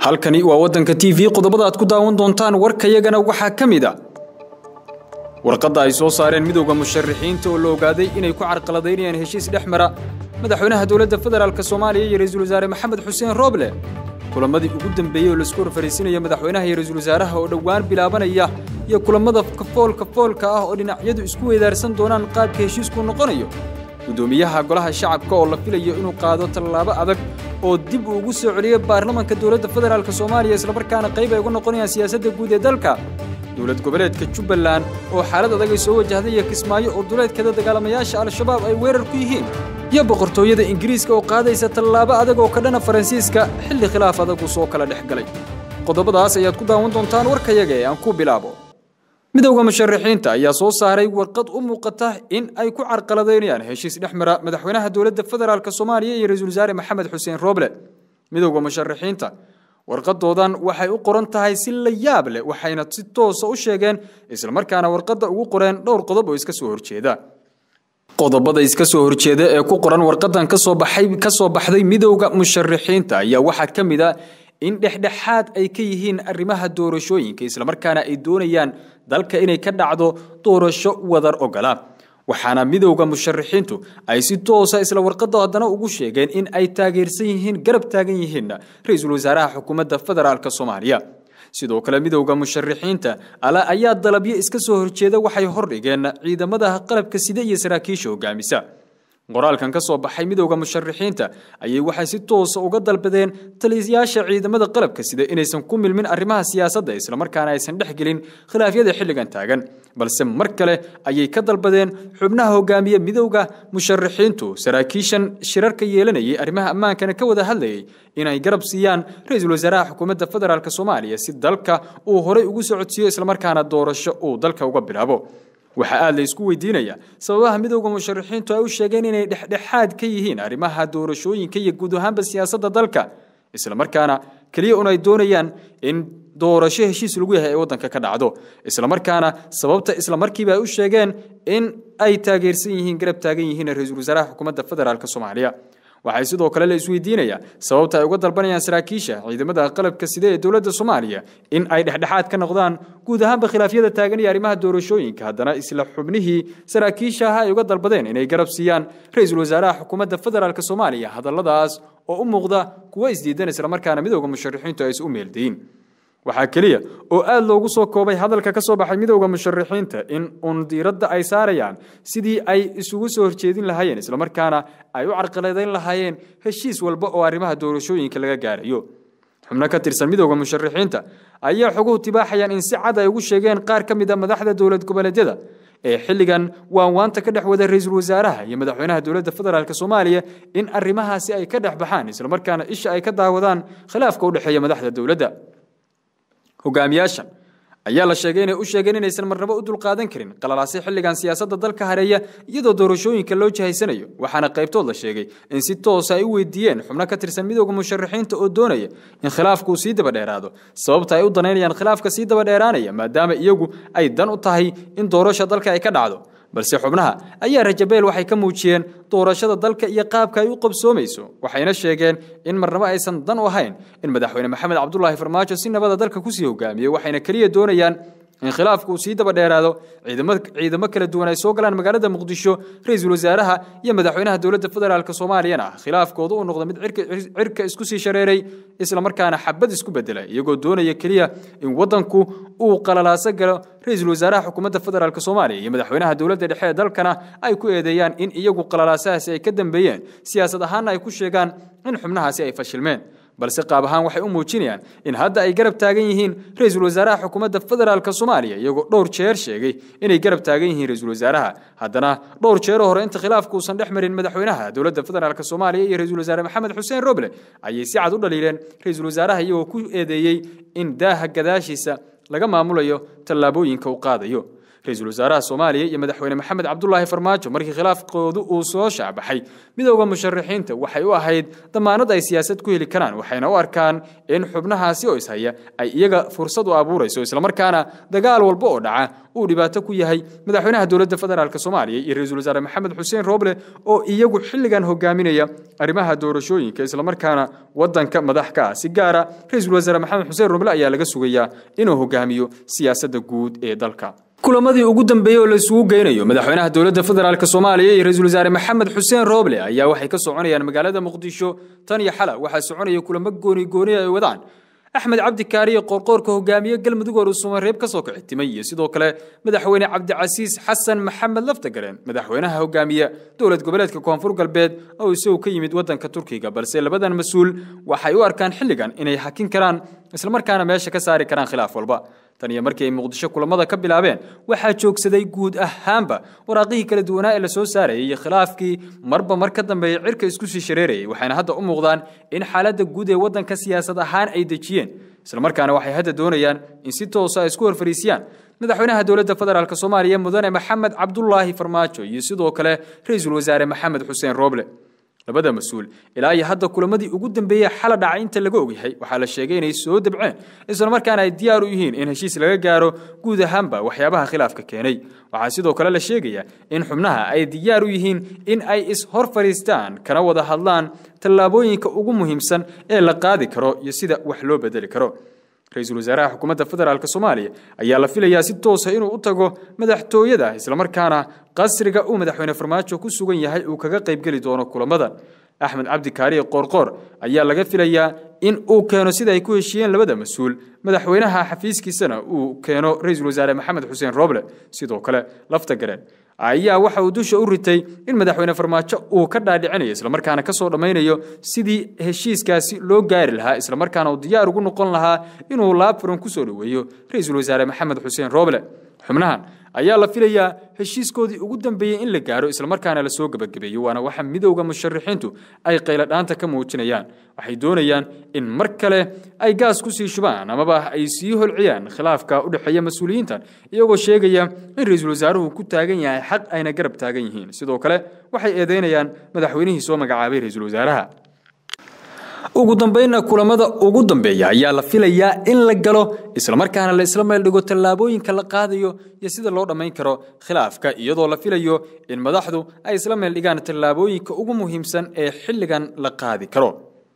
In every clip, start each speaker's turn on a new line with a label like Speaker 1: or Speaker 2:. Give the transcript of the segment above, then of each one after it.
Speaker 1: halkani waa waddanka t v qodobada aad ku daawan doontaan warkayagana waxaa ka mid a warqadda ay soo saareen midowda musharaxiinta oo la ogaaday inay ku carqaladaynayaan heshiis dhex mara madaxweynaha dowladda federaalk soomaaliya iyo ra-iisul wasaare maxamed xuseen rooble kulamadii ugu dambeeyey oo laisku horfariisinaya madaxweynaha iyo ra-iisul wasaaraha oo dhowaan bilaabanaya iyo kulammada kafoolka foolka ah oo dhinacyadu isku weydaarsan doonaan qaabka heshiisku noqonayo guddoomiyaha golaha shacabka oo la filayo inuu qaado tallaabo adag oo dib uu ugu soo celiyo baarlamanka dowladda federaalk soomaaliya islamarkaana qayb ay uga noqonayaan siyaasadda guud ee dalka dowlad goboleedka jubbaland oo xaalad adag ay soo wajahday iyo kismaayo oo duleedkeeda dagaalamayaasha al-shabaab ay weerar ku yihiin iyo boqortooyada ingiriiska oo qaadaysa tallaabo adag oo ka dhana faransiiska xilli khilaaf adagu soo kala dhex galay qodobadaas ayaad ku daawan doontaan warkayaga ee aan ku bilaabo midowda musharaxiinta ayaa soo saaray warqad u muuqata in ay ku carqaladaynayaan heshiis dhex mara madaxweynaha dowladda federaalk soomaaliya iyo ra-iisul wasaare maxamed xuseen rooble midowda musharaxiinta warqadoodan waxay u qoran tahay si la yaab leh waxayna si toosa u sheegeen islamarkaana warqadda ugu qoreen dhowr qodob oo iska soo horjeeda qodobada iska soo horjeeda ee ku qoran warqadan kasoo baxay kasoo baxday midowda musharaxiinta ayaa waxaa ka mid a in dhexdhexaad ay ka yihiin arrimaha doorashooyinka islamarkaana ay doonayaan dalka inay ka dhacdo doorasho wadar ogola waxaana midowda musharaxiintu ay si toosa isla warqadda haddana ugu sheegeen in ay taageersan yihiin garab taagan yihiinna ra-iisul wasaaraha xukuumadda federaalk soomaaliya sidoo kale midowda musharaxiinta ala ayaa dalabyo iska soo horjeeda waxay hordhigeen ciidamada qalabka sida iyo saraakiisha hogaamisa qoraalkan ka soo baxay midowda musharaxiinta ayay waxay si toosa uga dalbadeen taliyayaasha ciidamada qalabka sida inaysan ku milmin arrimaha siyaasadda islamarkaana aysan dhex gelin khilaafyada xilligan taagan balse mar kale ayay ka dalbadeen xubnaha hogaamiye midowda musharaxiintu saraakiishan shirarka yeelanayay arrimaha ammaankana ka wada hadlayay inay garab siiyaan ra-iisul wasaaraha xukuumadda federaalk soomaaliya si dalka uu horay ugu socodsiiyo islamarkaana doorasho uu dalka uga bilaabo waxaa aad la isku weydiinaya sababaha midowda musharaxiintu ay u sheegeen inay dhexdhexaad ka yihiin arrimaha doorashooyinka iyo guud ahaanba siyaasadda dalka islamarkaana keliya un ay doonayaan in doorasho heshiis lagu yahay ay waddanka ka dhacdo islamarkaana sababta islamarkiiba ay u sheegeen in ay taageersan yihiin garab taagan yihiin ra-iisul wasaaraha xukuumadda federaalk soomaaliya waxay sidoo kale la isweydiinayaa sababta ay uga dalbanayaan saraakiisha ciidamada qalabka side ee dowladda soomaaliya in ay dhexdhexaad ka noqdaan guud ahaanba khilaafyada taagan iyo arrimaha doorashooyinka haddana isla xubnihii saraakiisha ah ay uga dalbadeen inay garab siiyaan ra-iisul wasaaraha xukuumadda federaalk soomaaliya hadalladaas oo u muuqda kuwo isdiidan islamarkaana midowda musharaxiintu ay is u meeldayin waxaa keliya oo aad loogu soo koobay hadalka ka soo baxay midowda musharaxiinta in uun diiradda ay saarayaan sidii ay isugu soo horjeedin lahaayeen islamarkaana ay u carqaladayn lahaayeen heshiis walba oo arrimaha doorashooyinka laga gaarayo xubno ka tirsan midowda musharaxiinta ayaa xoguhu tibaaxayaan in si cad ay ugu sheegeen qaar ka mid a madaxda dowlad goboleedyada ee xilligan waanwaanta ka dhex wada ra-iisul wasaaraha iyo madaxweynaha dowladda federaalk soomaaliya in arrimahaasi ay ka dhex baxaan islamarkaana isha ay ka daawadaan khilaafka u dhexeeya madaxda dowladda hogaamiyaashan ayaa la sheegay inay u sheegeen inaysan marnabo u dulqaadan karin qalalaasi xilligan siyaasadda dalka hareeya iyadoo doorashooyinka loo jihaysanayo waxaana qaybtood la sheegay in si toosa ay u weydiiyeen xubno ka tirsan midowda musharaxiinta oo doonaya in khilaafkuu sii daba dheeraado sababta ay u danaynayaan khilaafka sii daba dheeraanaya maadaama iyagu ay dan u tahay in doorasha dalka ay ka dhacdo balse xubnaha ayaa rajabeel waxay ka muujiyeen doorashada dalka iyo qaabka ay u qabsoomayso waxayna sheegeen in marnabo aysan dan u ahayn in madaxweyne maxamed cabdulaahi farmaajo si nabada dalka kusii hogaamiyo waxayna keliya doonayaan in khilaafku uu sii daba dheeraado ciidamo kala duwan ay soo galaan magaalada muqdisho ra-iisul wasaaraha iyo madaxweynaha dowladda federaalk soomaaliyana khilaafkoodu uu noqdo mid cirka isku sii shareeray islamarkaana xabad isku bedela iyagoo doonaya keliya in waddanku uu qalalaaso galo ra-iisul wasaaraha xukuumadda federaalk soomaaliya iyo madaxweynaha dowladda dhexe ee dalkana ay ku eedeeyaan in iyagu qalalaasahaasi ay ka dambeeyeen siyaasad ahaanna ay ku sheegaan in xubnahaasi ay fashilmeen balse qaab ahaan waxay u muujinayaan in hadda ay garab taagan yihiin ra-iisul wasaaraha xukuumadda federaalk soomaaliya iyagoo dhowr jeer sheegay inay garab taagan yihiin ra-iisul wasaaraha haddana dhowr jeero hore inta khilaafku uusan dhex marin madaxweynaha dowladda federaalk soomaaliya iyo ra-iisul wasaare maxamed xuseen roble ayay si cad u dhaliileen ra-iisul wasaaraha iyagoo ku eedeeyey in daaha gadaashiisa laga maamulayo tallaabooyinka uu qaadayo ra-iisul wasaaraha soomaaliya iyo madaxweyne maxamed cabdulaahi farmaajo markii khilaafkoodu uu soo shaacbaxay midowda musharaxiinta waxay u ahayd damaanad ay siyaasad ku heli karaan waxayna u arkaan in xubnahaasi oo ishaya ay iyaga fursad u abuurayso islamarkaana dagaal walba oo dhaca uu dhibaato ku yahay madaxweynaha dowladda federaalk soomaaliya iyo ra-iisul wasaare maxamed xuseen roble oo iyagu xilligan hogaaminaya arrimaha doorashooyinka islamarkaana wadanka madax ka ah si gaara ra-iisul wasaare maxamed xuseen roble ayaa laga sugayaa inuu hogaamiyo siyaasadda guud ee dalka kulamadii ugu dambeeyey oo la isugu geynayo madaxweynaha dowladda federaalk soomaaliya iyo ra-iisul wasaare maxamed xuseen roble ayaa waxay ka soconayaan magaalada muqdisho tan iyo xala waxaa soconaya kulamo gooni gooni ay wadaan axmed cabdi kaariye qoorqoorka hogaamiye galmudug oo rusumareeb ka soo kicitimay iyo sidoo kale madaxweyne cabdicasiis xasan maxamed laftagareen madaxweynaha hogaamiye dowlad goboleedka koonfur galbeed oo isagu ka yimid wadanka turkiga balse labadan mas-uul waxay u arkaan xilligan inay hakin karaan islamarkaana meesha ka saari karaan khilaaf walba tan iyo markii ay muqdisho kulamada ka bilaabeen waxaa joogsaday guud ahaanba waraaqihii kala duwanaa ee la soo saarayay iyo khilaafkii marba mar ka dambeeyey cirka isku sii shareerayay waxayna hadda u muuqdaan in xaaladda guud ee waddanka siyaasad ahaan ay dejiyeen islamarkaana waxay hadda doonayaan in si toosa ay isku horfariisiyaan madaxweynaha dowladda federaalk soomaaliya mudane maxamed cabdulaahi farmaajo iyo sidoo kale ra-iisul wasaare maxamed xuseen roble labada mas-uul ilaa iyo hadda kulamadii ugu dambeeyey xala dhacay inta laga ogyahay waxaa la sheegay inay soo dabceen islamarkaana ay diyaar u yihiin in heshiis laga gaaro guud ahaanba waxyaabaha khilaafka keenay waxaa sidoo kale la sheegayaa in xubnaha ay diyaar u yihiin in ay is-hor fadhiistaan kana wada hadlaan tallaabooyinka ugu muhiimsan ee la qaadi karo iyo sida wax loo bedeli karo ra-iisul wasaaraha xukuumadda federaalk soomaaliya ayaa la filayaa si toosa inuu u tago madaxtooyada islamarkaana qasriga uu madaxweyne farmaajo ku sugan yahay uu kaga qaybgeli doono kulamada axmed cabdi kaariye qoorqoor ayaa laga filayaa in uu keeno sida ay ku heshiiyeen labada mas-uul madaxweynaha xafiiskiisana uu keeno ra-iisul wasaare maxamed xuseen roble sidoo kale lafta gareen ayaa waxa uu dusha u ritay in madaxweyne farmaajo uu ka dhaadhicinayo islamarkaana kasoo dhammaynayo sidii heshiiskaasi loo gaari lahaa islamarkaana uu diyaar ugu noqon lahaa inuu laabfuran kusoo dhoweeyo ra-iisul wasaare maxamed xuseen roble xubnahan ayaa la filayaa heshiiskoodii ugu dambeeyey in la gaaro islamarkaana lasoo gebagabeeyo waana waxa midowda musharaxiintu ay qayladhaanta ka muujinayaan waxay doonayaan in mar kale ay gaas kusii shubaan amaba ay sii holciyaan khilaafka u dhexeeya mas-uuliyiintan iyagoo sheegaya in ra-iisul wasaaruhu ku taagan yahay xaq ayna garab taagan yihiin sidoo kale waxay eedeynayaan madaxweynihii soo magacaabay ra-iisul wasaaraha ugu dambeynna kulamada ugu dambeeya ayaa la filayaa in la galo islamarkaana la isla meel dhigo tallaabooyinka la qaadayo iyo sida loo dhammayn karo khilaafka iyadoo la filayo in madaxdu ay isla meel dhigaan tallaabooyinka ugu muhiimsan ee xilligan la qaadi karo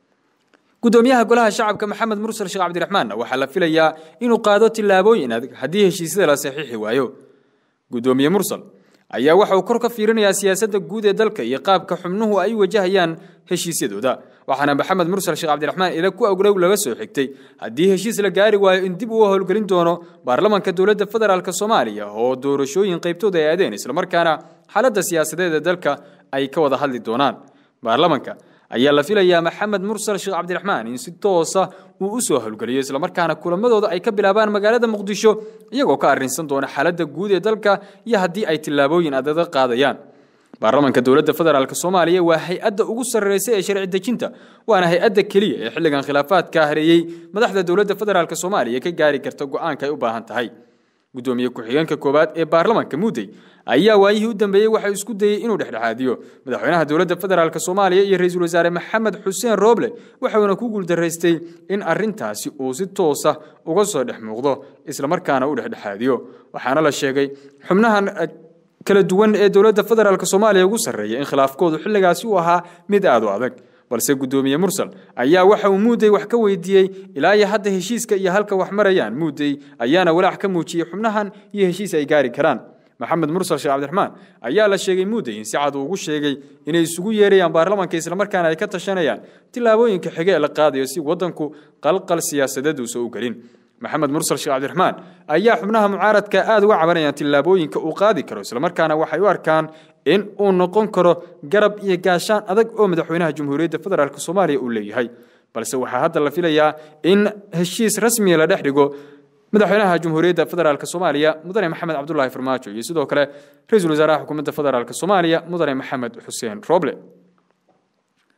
Speaker 1: gudoomiyaha golaha shacabka maxamed mursal sheekh cabdiraxmaanna waxaa la filayaa inuu qaado tillaabooyin adag haddii heshiisyada la saxiixi waayo gudoomiye mursal ayaa waxa uu kor ka fiirinayaa siyaasadda guud ee dalka iyo qaabka xubnuhu ay wajahayaan heshiisyadooda waxaana maxamed mursal sheekh cabdiraxmaan ila ku awgrow laga soo xigtay haddii heshiis la gaari waayo in dib uu howlgelin doono baarlamanka dowladda federaalk soomaaliya oo doorashooyin qaybtooda ay aadeen islamarkaana xaaladda siyaasadeed ee dalka ay ka wada hadli doonaan baarlamanka ayaa la filayaa maxamed mursal sheekh cabdiraxmaan in si toosa uu u soo howlgeliyo islamarkaana kulamadooda ay ka bilaabaan magaalada muqdisho iyagoo ka arrinsan doona xaaladda guud ee dalka iyo haddii ay tillaabooyin adaga qaadayaan baarlamanka dowladda federaalk soomaaliya waa hay-adda ugu sarreysa ee sharci dejinta waana hay-adda keliya ee xilligan khilaafaadka hareeyey madaxda dowladda federaalk soomaaliya ka gaari karta go-aanka ay u baahan tahay gudoomiye ku-xigeenka koowaad ee baarlamanka muudey ayaa waayihii u dambeeyey waxaa isku dayey inuu dhexdhexaadiyo madaxweynaha dowladda federaalk soomaaliya iyo ra-iisul wasaare maxamed xuseen roble waxauna ku guuldaraystay in arintaasi uu si toosa uga soo dhex muuqdo islamarkaana u dhexdhexaadiyo waxaana la sheegay xubnahan kala duwan ee dowladda federaalk soomaaliya ugu sarreeya in khilaafkoodu xilligaasi uu ahaa mid aad u adag balse gudoomiye mursal ayaa waxa uu muudey wax ka weydiiyey ilaa iyo hadda heshiiska iyo halka wax marayaan muudey ayaana walaac ka muujiyey xubnahan iyo heshiis ay gaari karaan maxamed mursal sheekh cabdiraxmaan ayaa la sheegay muudey in si cad uu ugu sheegay inay isugu yeerayaan baarlamanka islamarkaana ay ka tashanayaan tillaabooyinka xige ee la qaadayo si waddanku qalqal siyaasadeed uusa u gelin maxamed mursal sheekh cabdiraxmaan ayaa xubnaha mucaaradka aad uga cabanayaan tillaabooyinka uu qaadi karo islamarkaana waxay u arkaan in uu noqon karo garab iyo gaashaan adag oo madaxweynaha jamhuuriyadda federaalk soomaaliya uu leeyahay balse waxaa hadda la filayaa in heshiis rasmiya la dhex dhigo madaxweynaha jamhuuriyadda federaalk soomaaliya mudane maxamed cabdulaahi farmaajo iyo sidoo kale ra-iisul wasaaraha xukuumadda federaalk soomaaliya mudane maxamed xuseen roble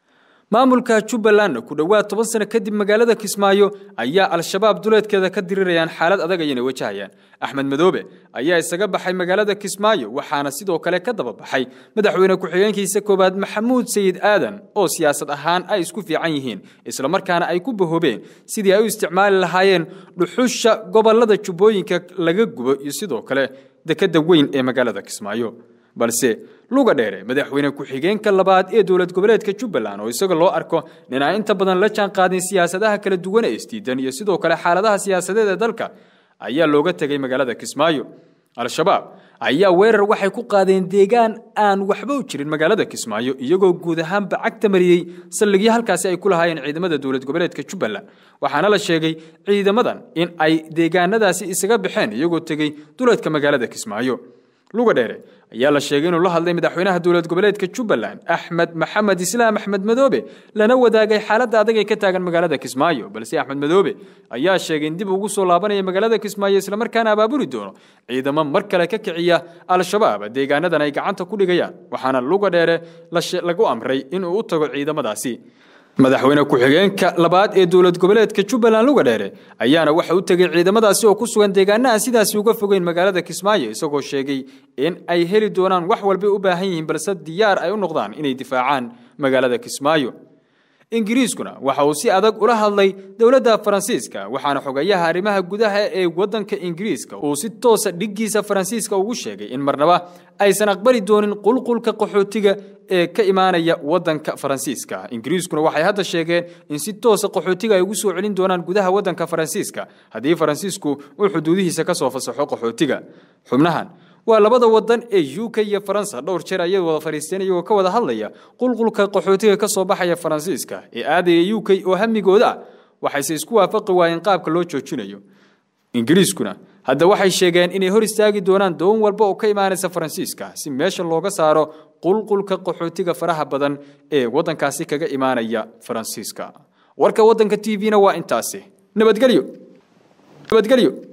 Speaker 1: maamulka jubbalandna ku dhowaad toban sano kadib magaalada kismaayo ayaa al-shabaab duleedkeeda ka dirirayaan xaalad adag ayayna wajahayaan axmed madoobe ayaa isaga baxay magaalada kismaayo waxaana sidoo kale ka daba baxay madaxweyne ku-xigeenkiisa koowaad maxamuud sayid aadan oo siyaasad ahaan ay isku fiican yihiin islamarkaana ay ku bahoobeen sidii ay u isticmaali lahaayeen dhuxusha gobolada jubbooyinka laga gubo iyo sidoo kale dekeda weyn ee magaalada kismaayo balse luga dheere madaxweyne ku-xigeenka labaad ee dowlad goboleedka jubbaland oo isaga loo arko nin aan inta badan la jaan qaadin siyaasadaha kala duwan ee isdiidan iyo sidoo kale xaaladaha siyaasadeed ee dalka ayaa looga tegay magaalada kismaayo al-shabaab ayaa weerar waxay ku qaadeen deegaan aan waxba u jirin magaalada kismaayo iyagoo guud ahaanba cagta mariyey saldhigyo halkaasi ay ku lahaayeen ciidamada dowlad goboleedka jubbaland waxaana la sheegay ciidamadan in ay deegaanadaasi isaga baxeen iyagoo tegey duleedka magaalada kismaayo luga dheere ayaa la sheegay inuu la hadlay madaxweynaha dowlad goboleedka jubbaland axmed maxamed islaam axmed madoobe lana wadaagay xaaladda adag ee ka taagan magaalada kismaayo balse axmed madoobe ayaa sheegay in dib ugu soo laabanaya magaalada kismaayo islamarkaana abaabuli doono ciidamo mar kale ka kiciya al-shabaab deegaanadan ay gacanta ku dhigayaan waxaana luga dheere lagu amray inuu u tago ciidamadaasi madaxweyne ku-xigeenka labaad ee dowlad goboleedka jubbaland luga dheere ayaana waxa u tegey ciidamadaasi oo ku sugan deegaana aan sidaasi uga fogeyn magaalada kismaayo isagoo sheegay in ay heli doonaan wax walbay u baahan yihiin balse diyaar ay u noqdaan inay difaacaan magaalada kismaayo ingiriiskuna waxa uu si adag ula hadlay dowladda faransiiska waxaana xogayaha arrimaha gudaha ee waddanka ingiriiska uu si toosa dhiggiisa faransiiska ugu sheegay in marnaba aysan aqbali doonin qulqulka qaxootiga ee ka imaanaya waddanka faransiiska ingiriiskuna waxay hadda sheegeen in si toosa qaxootiga ay ugu soo celin doonaan gudaha waddanka faransiiska haddii faransiisku uu xuduudihiisa ka soo fasaxo qaxootiga xubnahan waa labada wadan ee u k iyo faransa dhowr jeer ayay wada fadhiisteen iyagoo ka wada hadlaya qulqulka qaxootiga ka soo baxaya faransiiska ee aadaya u k oo hamigooda ah waxayse isku waafaqi waayeen qaabka loo joojinayo ingiriiskuna hadda waxay sheegeen inay hor istaagi doonaan doon walba oo ka imaanaysa faransiiska si meesha looga saaro qulqulka qaxootiga faraha badan ee waddankaasi kaga imaanaya faransiiska warka waddanka t v-na waa intaasi nabadgelyo nabadgelyo